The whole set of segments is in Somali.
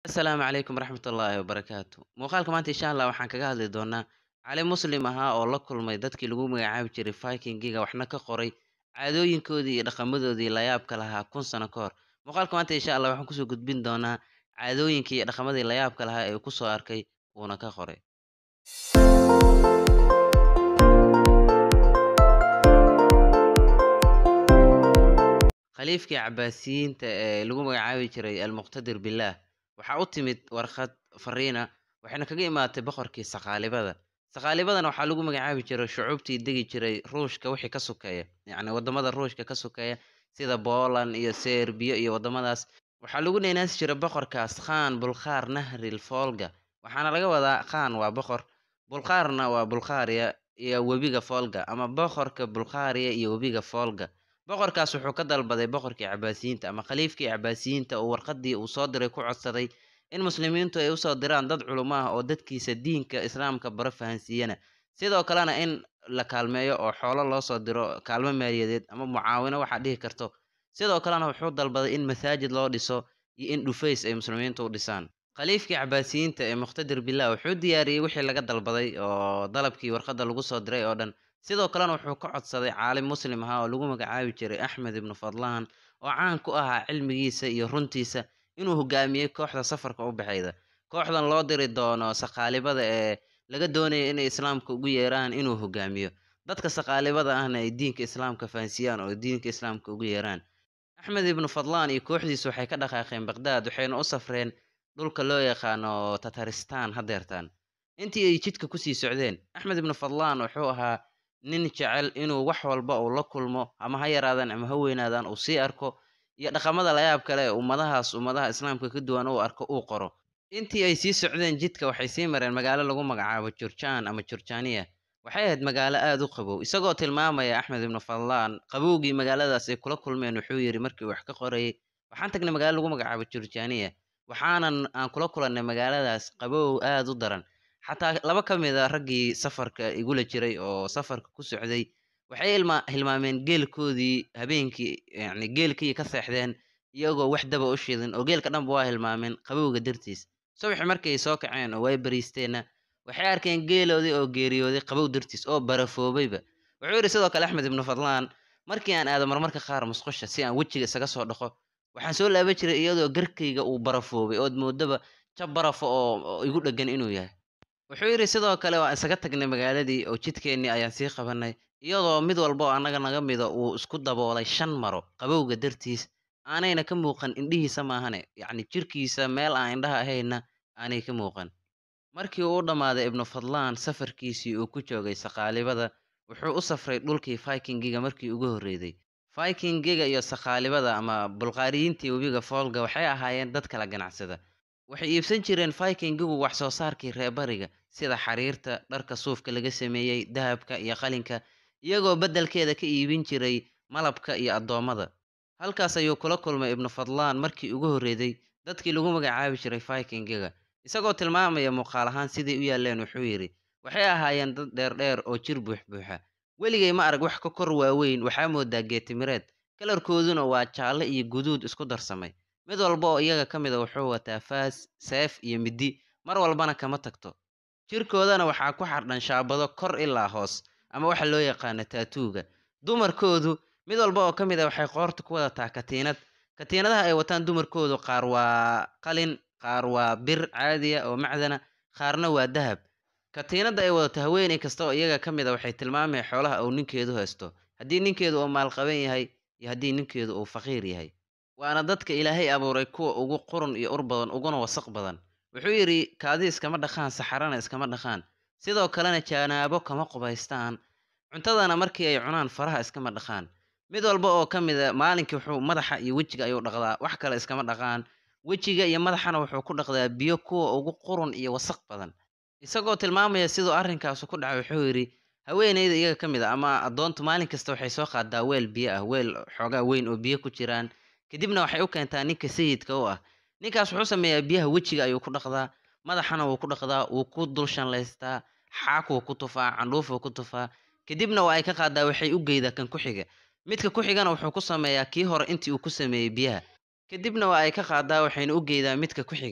Asalaamu calaykum waraxmatullaahi wabarakaatu. Muuqaalka maanta insha Allah waxaan kaga hadli doonaa caalim muslim ahaa oo la kulmay dadkii lagu magacaabi jiray Viking-giga waxna ka qoray caadooyinkoodii iyo dhaqamadoodii la yaabka lahaa kun sano ka hor. Muuqaalka maanta insha Allah waxaan kusoo gudbin doonaa caadooyinkii iyo dhaqamadii la yaabka lahaa ee uu kusoo arkay uuna ka qoray. Khaliifkii Cabbaasiyiinta ee lagu magacaabi jiray Al-Muqtadir Billaah waxaa u timid warqad fariina waxayna kaga imaatay boqorkii Saqaalibada. Saqaalibadan waxaa lagu magacaabi jiray shucuubtii degi jiray Ruushka wixii ka sokeeya, yacni wadamada Ruushka ka sokeeya sida Poland iyo Serbiya iyo wadamadaas. Waxaa lagu neynaasi jiray boqorkaas Khan Bulqaar Nahril Volga, waxaana laga wadaa Khan waa boqor, Bulqaarna waa Bulqaariya iyo webiga Volga ama boqorka Bulqaariya iyo webiga Volga. Boqorkaas wuxuu ka dalbaday boqorkii Cabbaasiyiinta ama khaliifkii Cabbaasiyiinta oo warqadii uu soo diray ku codsaday in muslimiintu ay usoo diraan dad culimo ah oo dadkiisa diinka islaamka bara fahansiiyana sidoo kalena in la kaalmeeyo oo xoolo loo soo diro kaalmo maaliyadeed ama mucaawino waxaa dhihi karto sidoo kalena wuxuu dalbaday in masaajid loo dhiso iyo in dhufays ay muslimiintu u dhisaan khaliifkii Cabbaasiyiinta ee Muqtadir Billaah wuxuu diyaariyey wixii laga dalbaday oo dalabkii warqadda lagu soo diray oo dhan sidoo kalena wuxuu ka codsaday caalim muslim ahaa oo lagu magacaabi jiray Axmed ibnu Fadlaan oo caan ku ahaa cilmigiisa iyo runtiisa inuu hogaamiyey kooxda safarka u baxayda kooxdan loo diri doono Saqaalibada ee laga doonayo inay islaamka ugu yeeraan inuu hogaamiyo dadka Saqaalibada ahna ay diinka islaamka fahansiiyaan oo diinka islaamka ugu yeeraan Axmed ibnu Fadlaan iyo kooxdiisu waxay ka dhaqaaqeen Baghdad waxayna u safreen dhulka loo yaqaano Tataristan hadeertaan intii ay jidka kusii socdeen Axmed ibnu Fadlaan wuxuu ahaa nin jecel inuu wax walba uu la kulmo ama ha yaraadaan ama ha weynaadaan uu sii arko iyo dhaqamada la yaab kale ee ummadahaas ummadaha islaamka ka duwan uu arko uu qoro intii ay sii socdeen jidka waxay sii mareen magaalo lagu magacaabo Jurjaan ama Jurjaaniya waxay ahayd magaalo aad u qabow isagoo tilmaamaya Axmed ibnu Fadlaan qabowgii magaaladaas ay kula kulmeen wuxuu yiri markii wax ka qorayay waxaan tagnay magaalo lagu magacaabo Jurjaaniya waxaanan aan kula kulannay magaaladaas qabow aad u daran xataa laba ka mid a raggii safarka igula jiray oo safarka ku socday waxay ilma hilmaameen geelkoodii habeenkii yacni geelkii ka seexdeen iyagoo wax daba u shidin oo geelka dhanba waa hilmaameen qabowga dartiis subaxi markay soo kaceen oo way bariisteenna waxay arkeen geeloodii oo geeriyooday qabow dartiis oo barafoobayba wuxuu yidhi sidoo kale axmed ibnu fadlaan markii aan aado marmarka qaar musqusha si aan wejiga isaga soo dhaqo waxaan soo laaban jiray iyadoo garkayga uu barafoobay ood moodaba jab barafo oo igu dheggan inuu yahay wuxuu yidhi sidoo kale waan isaga tagnay magaaladii oo jidkeennii ayaan sii qabanay iyadoo mid walba oo annaga naga mida uu isku daboolay shan maro qabowga dartiis aanayna ka muuqan indhihiisa maahane yacni jirkiisa meel aan indhaha ahayna aanay ka muuqan markii uu u dhammaaday ibnu fadlaan safarkiisii uu ku joogay saqaalibada wuxuu u safray dhulkii vikingiga markii ugu horreeyday vikingiga iyo saqaalibada ama bulqaariyiintii webiga foolga waxay ahaayeen dad kala ganacsada waxay iibsan jireen vikingigu wax soo saarkii reebariga sida xariirta dharka suufka laga sameeyey dahabka iyo qalinka iyagoo beddelkeeda ka iibin jiray malabka iyo addoommada halkaas ayuu kula kulmay ibnu fadlaan markii ugu horreeyday dadkii lagu magacaabi jiray vikingiga isagoo tilmaamaya muuqaal ahaan siday u yaalleen wuxuu yidhi waxay ahaayeen dad dheerdheer oo jir buuxbuuxa weligay ma arag wax ka kor waaweyn waxaa moodaa geetimireed kalarkooduna waa jaalle iyo guduud isku darsamay mid walba oo iyaga ka mida wuxuu wataa faas seef iyo midi mar walbana kama tagto jirkoodana waxaa ku xardhan shaabado kor ilaa hoos ama waxa loo yaqaano taatuuga dumarkoodu mid walba oo ka mid a waxay qoorta ku wadataa katiinad katiinadaha ay wataan dumarkoodu qaar waa qalin qaar waa bir caadiya oo macdana qaarna waa dahab katiinadda ay wadato haweeney kasta oo iyaga ka mid a waxay tilmaamaya xoolaha uu ninkeedu haysto haddii ninkeedu uu maalqaban yahay iyo haddii ninkeedu uu faqiir yahay waana dadka ilaahay abuuray kuwa ugu qurun iyo ur badan uguna wasaq badan wuxuu yidhi kaadi iskama dhaqaan saxarana iskama dhaqaan sidoo kalena jaanaabo kama qubaystaan cuntadana markii ay cunaan faraha iskama dhaqaan mid walba oo ka mid a maalinkii wuxuu madaxa iyo wejiga ayuu dhaqdaa wax kale iskama dhaqaan wejiga iyo madaxana wuxuu ku dhaqdaa biyo kuwa ugu qurun iyo wasaq badan isagoo tilmaamaya siduu arrinkaasu ku dhacay wuxuu yidhi haweeneyda iyaga ka mid a ama addoontu maalin kasta waxay soo qaadaa weel biyo ah weel xoogaa weyn oo biyo ku jiraan kadibna waxay u keentaa ninka sayidka u ah ninkaas wuxuu sameeyaa biyaha wejiga ayuu ku dhaqdaa madaxana wuu ku dhaqdaa wuu ku dul shanlaystaa xaakuu ku tufaa candhuufuu ku tufaa kadibna waa ay ka qaadaa waxay u geydaa kan ku xiga midka ku xigana wuxuu ku sameeyaa kii hore intii uu ku sameeyey biyaha kadibna waa ay ka qaadaa waxayna u geydaa midka ku xiga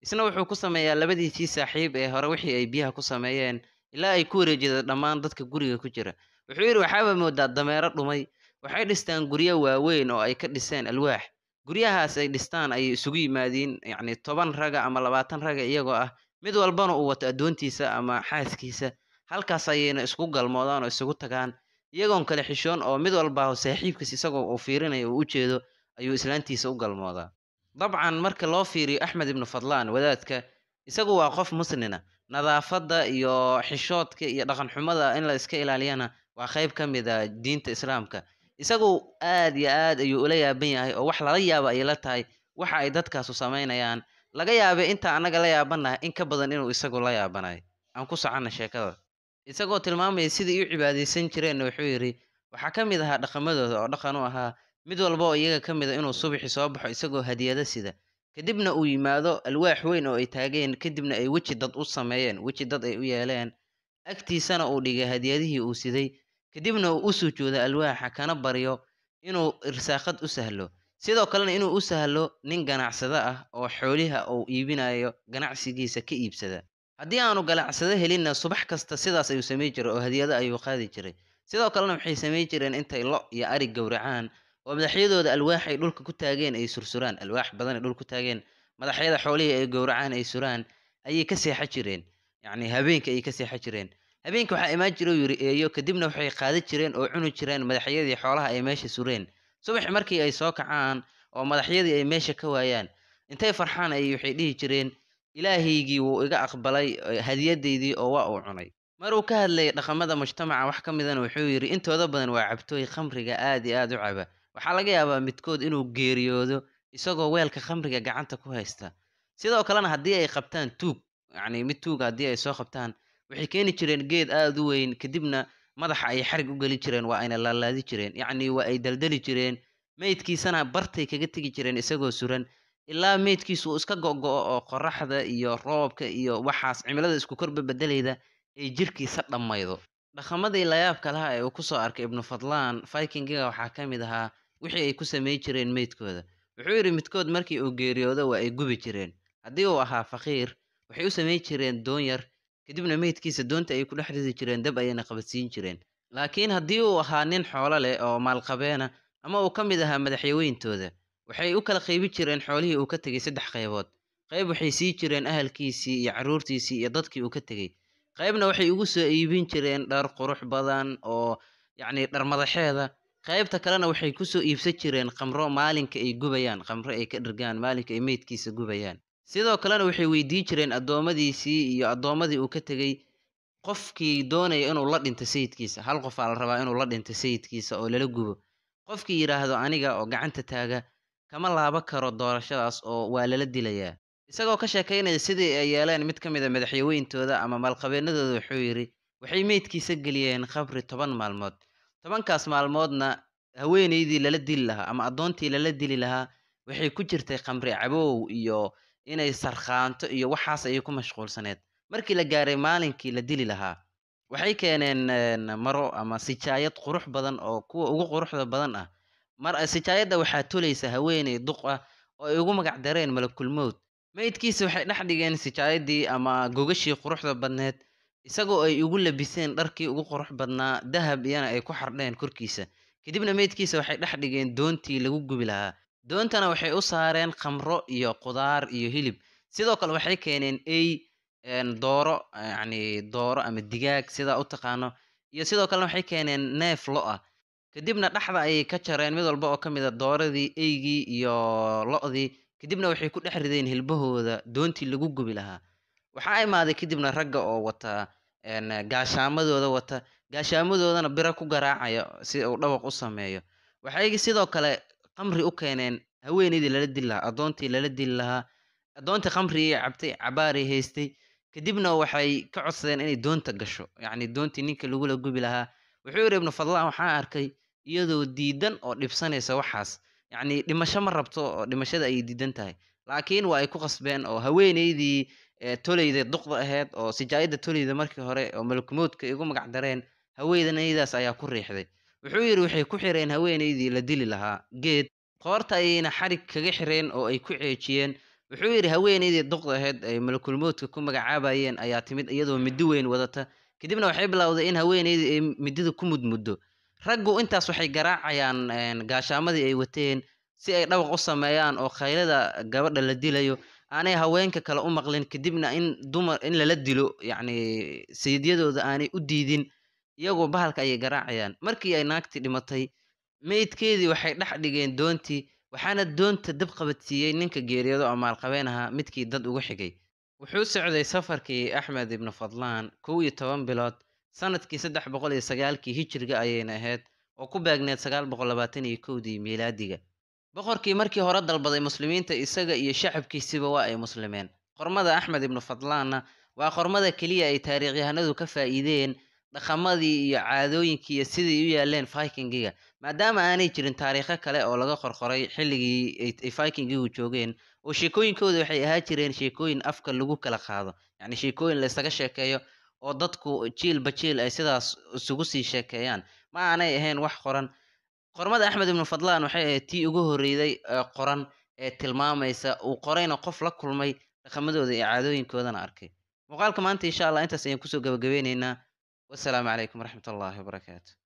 isna wuxuu ku sameeyaa labadiisii saaxiib ee hore wixii ay biyaha ku sameeyeen ilaa ay ku wareejida dhammaan dadka guriga ku jira wuxuu yidhi waxaaba moodaa dameero dhumay waxay dhistaan guryo waaweyn oo ay ka dhiseen alwaax guryahaas ay dhistaan ayay isugu yimaadiin yacni toban raga ama labaatan raga iyagoo ah mid walbana uu wato addoontiisa ama xaaskiisa halkaas ayayna isku galmoodaan oo isugu tagaan iyagoon kale xishoon oo mid walba saaxiibkiis isagoo uu fiirinayo uu u jeedo ayuu islaantiisa u galmoodaa dabcan marka loo fiiriyo axmed ibnu fadlaan wadaadka isagu waa qof muslina nadaafadda iyo xishoodka iyo dhaqanxumada in la iska ilaaliyana waa qayb ka mid a diinta islaamka isagu aad iyo aad ayuu ula yaaban yahay oo wax lala yaaba ay la tahay waxa ay dadkaasu samaynayaan laga yaabay inta annaga la yaabanahay in ka badan inuu isagu la yaabanayo aan ku soconno sheekada isagoo tilmaamaya sidai u cibaadaysan jireenna wuxuu yidhi waxaa ka mid ahaa dhaqamadooda oo dhaqan u ahaa mid walba oo iyaga ka mid a inuu subaxi soo baxo isagoo hadiyado sida kadibna uu yimaado alwaax weyn oo ay taageen kadibna ay weji dad u sameeyeen weji dad ay u yeeleen agtiisana uu dhigay hadiyadihii uu siday kadibna uu u sujuudo alwaaxa kana baryo inuu irsaaqad u sahlo sidoo kalena inuu u sahlo nin ganacsado ah oo xooliha uu iibinayo ganacsigiisa ka iibsada haddii aanu ganacsado helinna subax kasta sidaas ayuu samayn jiray oo hadiyado ayuu qaadi jiray sidoo kalena waxay samayn jireen intay lo iyo arig gowracaan oo madaxyadooda alwaax ay dhulka ku taageen ay sursuraan alwaax badan ay dhul ku taageen madaxyada xoolihii ay gowracaan ay suraan ayay ka seexan jireen yacni habeenka ayay ka seexan jireen habeenka waxaa imaan jira uu yidhi eeyo kadibna waxay qaadi jireen oo cuni jireen madaxyadii xoolaha ay meesha sureen subax markii ay soo kacaan oo madaxyadii ay meesha ka waayaan intay farxaan ayay waxay dhihi jireen ilaahaygii wuu iga aqbalay hadiyadaydii oo waa uu cunay maruu ka hadlayay dhaqamada mujtamaca wax ka midana wuxuu yidhi intooda badan waa cabtooy khamriga aad iyo aad u caba waxaa laga yaabaa midkood inuu geeriyoodo isagoo weelka khamriga gacanta ku haysta sidoo kalena haddii ay qabtaan tuug yacni mid tuuga haddii ay soo qabtaan waxay keeni jireen geed aada u weyn kadibna madaxa ay xarig u geli jireen waa ayna laalaadi jireen yacni waa ay daldali jireen meydkiisana bartay kaga tegi jireen isagoo suran ilaa meydkiisu uu iska go'go'o oo qoraxda iyo roobka iyo waxaas cimilada isku korba bedelayda ay jirkiisa dhammaydo dhaqamadii layaabka laha ee uu kusoo arkay ibnu fadlaan vikingiga waxaa ka mid ahaa wixii ay ku samayn jireen meydkooda wuxuu yidhi midkood markii uu geeriyoodo waa ay gubi jireen haddii uu ahaa faqiir waxay u samayn jireen doon yar kadibna meydkiisa doonta ay ku dhex ridi jireen dab ayayna qabadsiin jireen laakiin haddii uu ahaa nin xoolo leh oo maalqabeena ama uu ka mid ahaa madaxyaweyntooda waxay u kala qaybi jireen xoolihii uu ka tegey saddex qaybood qayb waxay sii jireen ahalkiisii iyo carruurtiisii iyo dadkii uu ka tegey qaybna waxay ugu soo iibin jireen dhar qurux badan oo yacni dhar madaxeeda qaybta kalena waxay kusoo iibsan jireen khamro maalinka ay gubayaan khamro ay ka dhirgaan maalinka ay meydkiisa gubayaan sidoo kalena waxay weydiin jireen addoommadiisii iyo addoommadii uu ka tegey qofkii doonaya inuu la dhinto sayidkiisa hal qofaa la rabaa inuu la dhinto sayidkiisa oo lala gubo qofkii yidhaahdo aniga oo gacanta taaga kama laaba karo doorashadaas oo waa lala dilayaa isagoo ka sheekaynaya sidii ay yeeleen mid ka mid a madaxyaweyntooda ama maalqabeennadooda wuxuu yidhi waxay meydkiisa geliyeen khabri toban maalmood tobankaas maalmoodna haweenaydii lala dili lahaa ama addoontii lala dili lahaa waxay ku jirtay khamri cabow iyo inay sarkhaanto iyo waxaas ayay ku mashquulsaneed markii la gaaray maalinkii la dili lahaa waxay keeneen maro ama sijaayad qurux badan oo kuwa ugu quruxda badan ah mar sijaayadda waxaa tolaysa haweeney duq ah oo ay ugu magac dareen malakulmowd meydkiisa waxay dhex dhigeen sijaayadii ama gogashii quruxda badneed isagoo ay ugu labiseen dharkii ugu qurux badnaa dahab iyana ay ku xardheen korkiisa kadibna meydkiisa waxay dhex dhigeen doontii lagu gubi lahaa doontana waxay u saareen khamro iyo qudaar iyo hilib sidoo kale waxay keeneen ey dooro yacni dooro ama digaag sidaa u taqaano iyo sidoo kalena waxay keeneen neef lo ah kadibna dhexda ayay ka jareen mid walba oo ka mid a dooradii eygii iyo lo-dii kadibna waxay ku dhex rideen hilbahooda doontii lagu gubi lahaa waxaa imaaday kadibna ragga oo wata gaashaamadooda wata gaashaamadoodana biro ku garaacaya si uu dhawaq u sameeyo waxay sidoo kale khamri u keeneen haweeneydii lala dili lahaa addoontii lala dili lahaa addoontii khamrigii cabtay cabaaray haystay kadibna waxay ka codsadeen inay doonta gasho yacni doontii ninka lagula gubi lahaa wuxuu yidhi ibnu fadlaan waxaa arkay iyadoo diidan oo dhibsanaysa waxaas yacni dhimasho ma rabto oo dhimashada ayay diidan tahay laakiin waa ay ku qasbeen oo haweeneydii toleyda duqda ahayd oo sijaayadda toleyda markii hore oo malkumoodka igu magac dareen haweeneydaas ayaa ku riixday wuxuu yidhi waxay ku xireen haweeneydii la dili lahaa geed qoorta ayayna xarig kaga xireen oo ay ku ceejiyeen wuxuu yidhi haweenaydii duqda ahayd ay malakulmoodka ku magacaabayeen ayaa timid iyadoo middi weyn wadata kadibna waxay bilowday in haweenaydii ay midida ku mudmuddo raggu intaas waxay garaacayaan een, gaashaamadii ay wateen si ay dhawaq u sameeyaan oo khaylada gabadha la dilayo aanay haweenka kale u maqlin kadibna in dumar in lala dilo yacni sayidyadooda aanay u diidin iyagoo bahalka ayay garaacayaan markii ay naagtii dhimatay meydkeedii waxay dhex dhigeen doontii waxaana doonta dab qabadsiiyey ninka geeriyoodo oo maalqabeen ahaa midkii dad ugu xigay wuxuu socday safarkii axmed ibnu fadlaan kow iyo toban bilood sanadkii saddex boqol iyo sagaalkii hijriga ayayna ahayd oo ku beegneed sagaal boqol labaatan iyo kowdii miilaadiga boqorkii markii hore dalbaday muslimiinta isaga iyo shacabkiisiba waa ay muslimeen qormada axmed ibnu fadlaanna waa qormada keliya ay taariikhyahanadu ka faa'iideen dhaqamadii iyo caadooyinkii iyo sidai u yaaleen vikingiga maadaama aanay jirin taariikho kale oo laga qorqoray xilligii ay- ay vikingigu joogeen oo sheekooyinkooda waxay ahaa jireen sheekooyin afka lagu kala qaado yacni sheekooyin la isaga sheekeeyo oo dadku jiilba jiil ay sidaas isugu sii sheekeeyaan ma aanay ahayn wax qoran qormada axmed ibnu fadlaan waxay ahayd tii ugu horreeyday ee qoran ee tilmaamaysa uu qorayna qof la kulmay dhaqamadooda iyo caadooyinkoodana arkay muuqaalka maanta insha allah intaas ayaan kusoo gabagabeyneynaa wasalaamu calaykum waraxmat ullaahi wabarakaatu